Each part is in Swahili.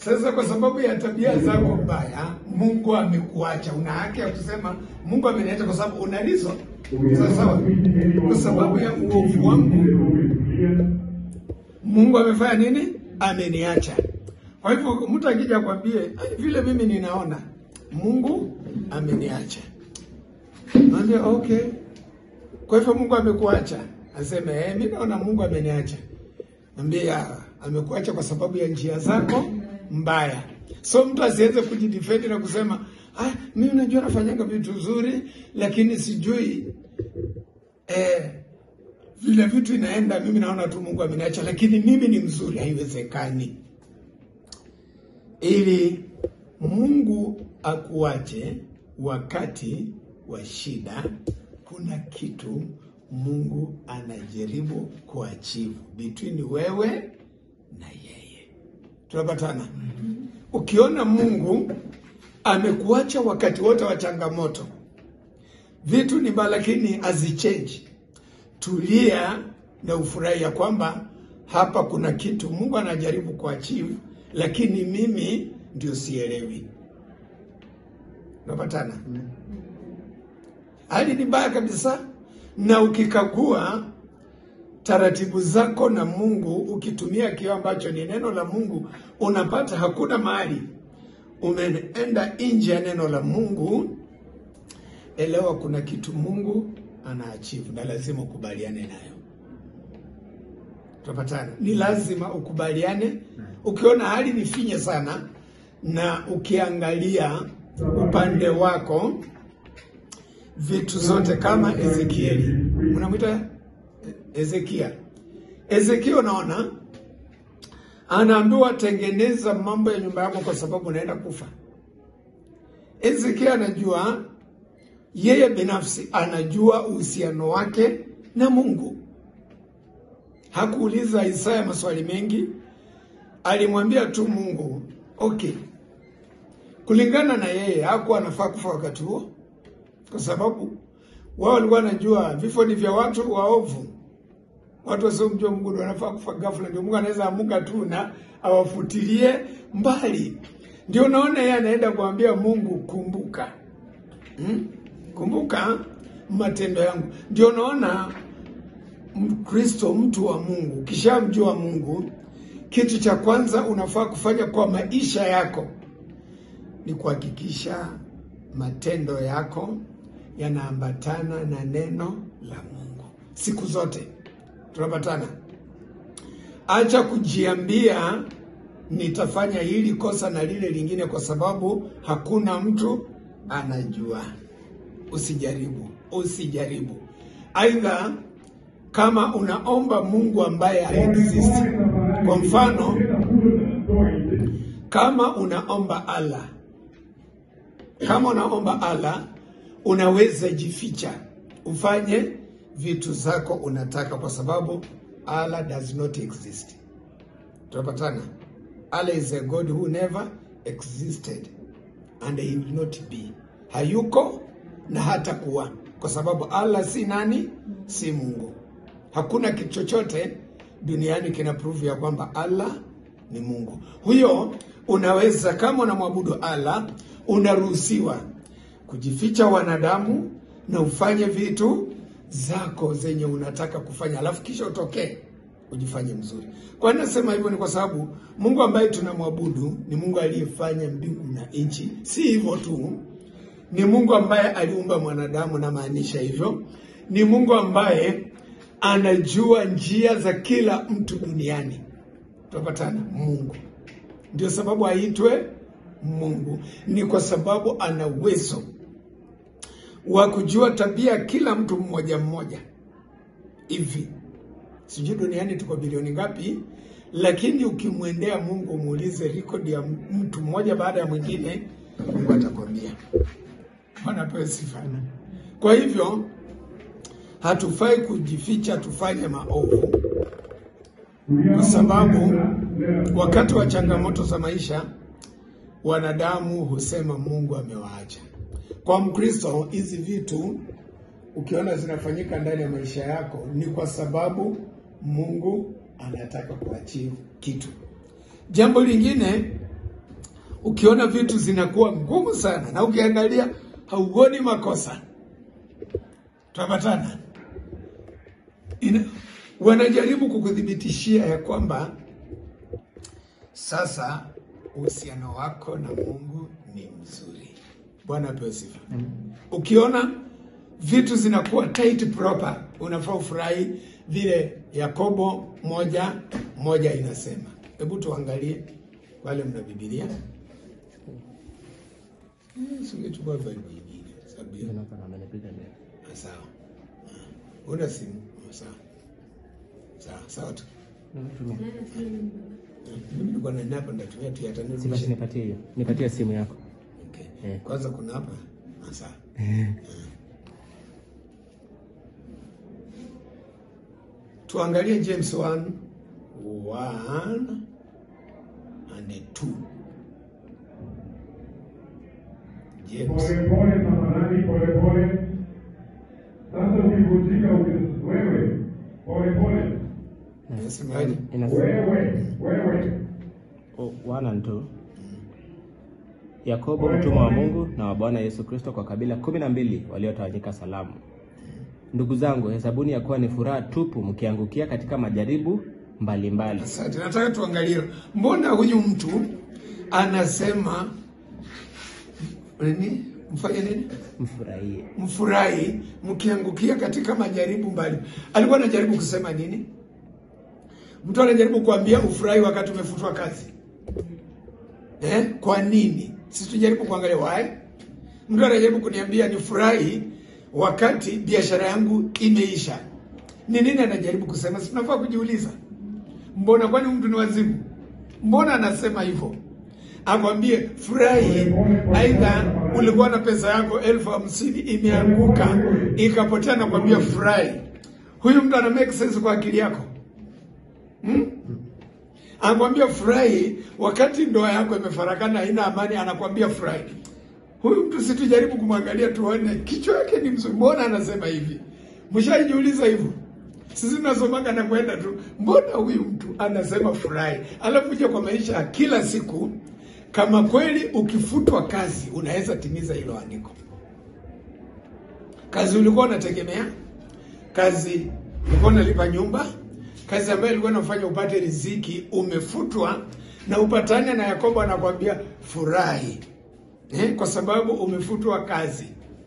Sasa kwa sababu ya tabia zako mbaya, Mungu amekuacha. Una haki ya kusema Mungu ameniacha kwa sababu una reason. Sawa sawa. Kwa sababu ya uovu wangu Mungu amefanya nini? Ameniacha. Kwa hivyo mtu akija kwambie "Ai, vile mimi ninaona Mungu ameniacha, naambia okay. Kwa hivyo Mungu amekuacha, aseme eh, mimi naona Mungu ameniacha. Ambia amekuacha kwa sababu ya njia zako mbaya. So mtu asiweze kujidefend na kusema ah, mimi najua nafanyanga vitu nzuri, lakini sijui eh, vile vitu inaenda, mimi naona tu Mungu ameniacha, lakini mimi ni mzuri. Haiwezekani. Ili Mungu akuache wakati wa shida, kuna kitu Mungu anajaribu kuachieve between wewe na yeye. Tunapatana? Ukiona Mungu amekuacha wakati wote wa changamoto, vitu ni mbaya, lakini azichange tulia na ufurahi ya kwamba hapa kuna kitu Mungu anajaribu kuachieve, lakini mimi ndio sielewi. Unapatana? Hali ni mbaya kabisa, na ukikagua taratibu zako na Mungu, ukitumia kio ambacho ni neno la Mungu, unapata hakuna mahali umeenda nje ya neno la Mungu. Elewa kuna kitu Mungu anaachieve na lazima ukubaliane nayo. Tunapatana? Ni lazima ukubaliane. Ukiona hali ni finye sana, na ukiangalia upande wako vitu zote kama Ezekieli, unamwita Ezekia. Ezekia, unaona anaambiwa tengeneza mambo ya nyumba yako kwa sababu unaenda kufa. Ezekia anajua yeye binafsi anajua uhusiano wake na Mungu. Hakuuliza Isaya maswali mengi, alimwambia tu Mungu okay. Kulingana na yeye hakuwa anafaa kufa wakati huo, kwa sababu wao walikuwa wanajua vifo ni vya watu waovu, watu wasiomjua Mungu ndio wanafaa kufa ghafla. Ndio Mungu anaweza amuka tu na awafutilie mbali. Ndio unaona yeye anaenda kuambia Mungu, kumbuka hmm? Kumbuka matendo yangu. Ndio naona Mkristo, mtu wa Mungu, ukishamjua Mungu, kitu cha kwanza unafaa kufanya kwa maisha yako ni kuhakikisha matendo yako yanaambatana na neno la Mungu siku zote. Tunapatana? Acha kujiambia nitafanya hili kosa na lile lingine, kwa sababu hakuna mtu anajua. Usijaribu, usijaribu. Aidha, kama unaomba Mungu ambaye haexist, kwa mfano, kama unaomba Allah, kama unaomba Allah, unaweza jificha ufanye vitu zako unataka, kwa sababu Allah does not exist. Tunapatana? Allah is a God who never existed and he will not be, hayuko na hata kuwa, kwa sababu Allah si nani? Si Mungu. Hakuna kitu chochote duniani kina prove ya kwamba Allah ni Mungu. Huyo unaweza kama unamwabudu Allah, unaruhusiwa kujificha wanadamu na ufanye vitu zako zenye unataka kufanya, alafu kisha utokee ujifanye mzuri. Kwa nini nasema hivyo? Ni kwa sababu Mungu ambaye tunamwabudu ni Mungu aliyefanya mbingu na nchi. Si hivyo tu, ni Mungu ambaye aliumba mwanadamu, na maanisha hivyo, ni Mungu ambaye anajua njia za kila mtu duniani. Tunapatana? Mungu ndio sababu aitwe Mungu, ni kwa sababu ana uwezo wa kujua tabia kila mtu mmoja mmoja. Hivi sijui duniani tuko bilioni ngapi, lakini ukimwendea Mungu umuulize rekodi ya mtu mmoja baada ya mwingine, Mungu atakwambia. Bwana apewe sifa. Kwa hivyo hatufai kujificha tufanye maovu, kwa sababu wakati wa changamoto za maisha wanadamu husema Mungu amewaacha. Kwa Mkristo, hizi vitu ukiona zinafanyika ndani ya maisha yako ni kwa sababu Mungu anataka kuachieve kitu. Jambo lingine ukiona vitu zinakuwa ngumu sana na ukiangalia hauoni makosa, tunapatana ina, wanajaribu kukuthibitishia ya kwamba sasa uhusiano wako na Mungu ni mzuri. Bwana apewe sifa. Ukiona vitu zinakuwa tight proper, unafaa ufurahi vile Yakobo moja moja inasema. Hebu tuangalie wale mna Biblia. Eh, Singechukua Bible nyingine sababu hiyo- Ah, sawa. Ah, Una simu? Ah, Sawa. Sawa, sawa tu. Mimi nilikuwa na napa ndatumia tu hata Si basi nirudishe. nipatie hiyo, nipatie simu yako. Okay. Eh. Kwanza kuna hapa. Ah, sawa. Tuangalie James 1 1 and 2. James Polepole tafadhali, polepole. Sasa ukivunjika uki- wewe, polepole, nasemaje? Inasema wewe, wewe, oh, one and two. Yakobo mtumwa wa Mungu na wa Bwana Yesu Kristo kwa kabila kumi na mbili waliotawanyika salamu. Ndugu zangu, hesabuni ya kuwa ni furaha tupu mkiangukia katika majaribu mbalimbali. Asante, nataka tuangalie, mbona huyu mtu anasema nini? Mfanye nini? Mfurahie. Mfurahi mkiangukia katika majaribu mbali. Alikuwa anajaribu kusema nini? Mtu anajaribu kuambia ufurahi wakati umefutwa kazi eh? Kwa nini? Sisi tujaribu kuangalia why. Mtu anajaribu kuniambia nifurahi wakati biashara yangu imeisha. Ni nini anajaribu kusema? Si tunafaa kujiuliza, mbona? Kwani mtu ni wazimu? Mbona anasema hivyo? Akwambie furahi, aidha ulikuwa na pesa yako elfu hamsini imeanguka ikapotea, nakwambia furahi. Huyu mtu ana make sense kwa akili yako hmm? Anakwambia furahi wakati ndoa yako imefarakana, haina amani, anakwambia furahi. Huyu mtu situjaribu kumwangalia tuone kichwa yake ni mzuri, mbona anasema hivi? Mshaijiuliza hivyo? Sisi tunasomaga na kwenda tu, mbona huyu mtu anasema furahi? Alafu uje kwa maisha ya kila siku, kama kweli ukifutwa kazi unaweza timiza hilo andiko. Kazi ulikuwa unategemea, kazi ulikuwa unalipa nyumba, kazi ambayo ilikuwa inafanya upate riziki, umefutwa na upatane na Yakobo anakwambia furahi eh, kwa sababu umefutwa kazi.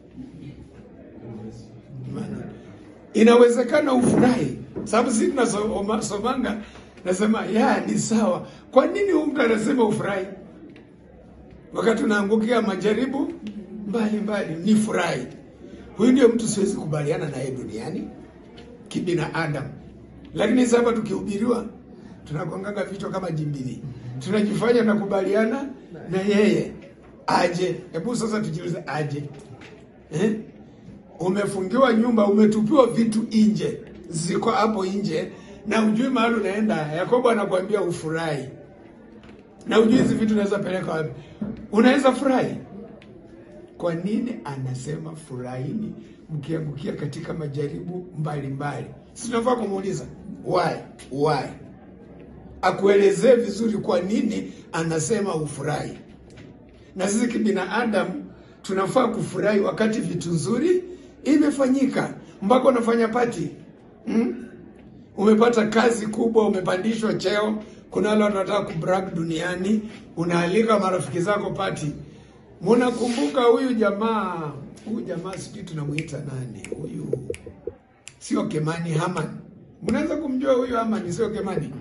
Maana inawezekana ufurahi, sababu sisi tunasomanga nasema ya ni sawa. Kwa nini huyu mtu anasema ufurahi wakati unaangukia majaribu mbali mbali? Ni furahi. Huyu ndio mtu siwezi kubaliana naye duniani kibinadamu, lakini sasa tukihubiriwa tunagongaga vichwa kama jimbili, tunajifanya nakubaliana na yeye aje. Hebu sasa tujiulize, aje eh? Umefungiwa nyumba, umetupiwa vitu nje, ziko hapo nje na ujui mahali unaenda. Yakobo anakuambia ufurahi, na ujui hizi vitu unaweza peleka wapi. Unaweza furahi. Kwa nini anasema furahini mkiangukia katika majaribu mbalimbali? Si tunafaa kumuuliza why, why, akuelezee vizuri kwa nini anasema ufurahi. Na sisi kibinadamu tunafaa kufurahi wakati vitu nzuri imefanyika, mpaka unafanya pati hmm? Umepata kazi kubwa, umepandishwa cheo. Kuna wale watu wanataka kubrag duniani, unaalika marafiki zako pati. Munakumbuka huyu jamaa, huyu jamaa sijui tunamuita nani huyu, sio Kemani, Haman. Mnaweza kumjua huyu Haman, sio Kemani?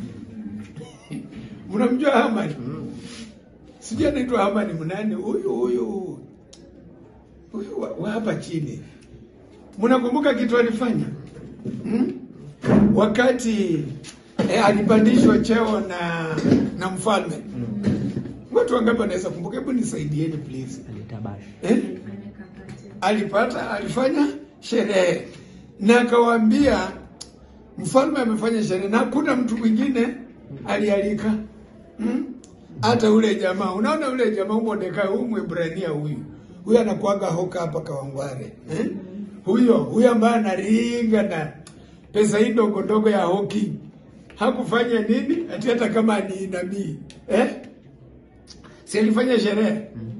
Mnamjua Haman? Sijui anaitwa Haman mnani huyu huyu huyu wa, wa hapa chini. Mnakumbuka kitu alifanya hmm? Wakati eh, alipandishwa cheo na na mfalme. Watu wangapi wanaweza kumbuka? Hebu nisaidieni please. Alitabashi. Eh? Alipata, alifanya sherehe na akawaambia mfalme amefanya sherehe na hakuna mtu mwingine alialika hmm? hata ule jamaa. Unaona ule jamaa Mordekai, huyu Mwebrania huyu huyu anakuaga hoka hapa Kawangware eh? Huyo huyo ambaye anaringa na pesa hii ndogo ndogo ya hoki hakufanya nini ati hata kama ni nabii eh? si alifanya sherehe